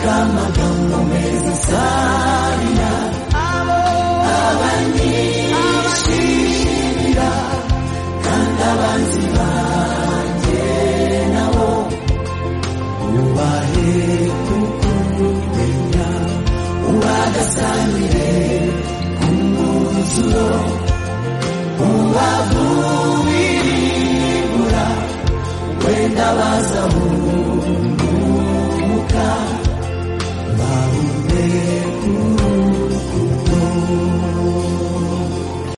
amagambo meza usanga abanyishimira kandi abanzi banjye nabo wubahe kuko umenya ubagasanire ku mwuzuro ubavuwiribura wenda bazahumuka bahumeka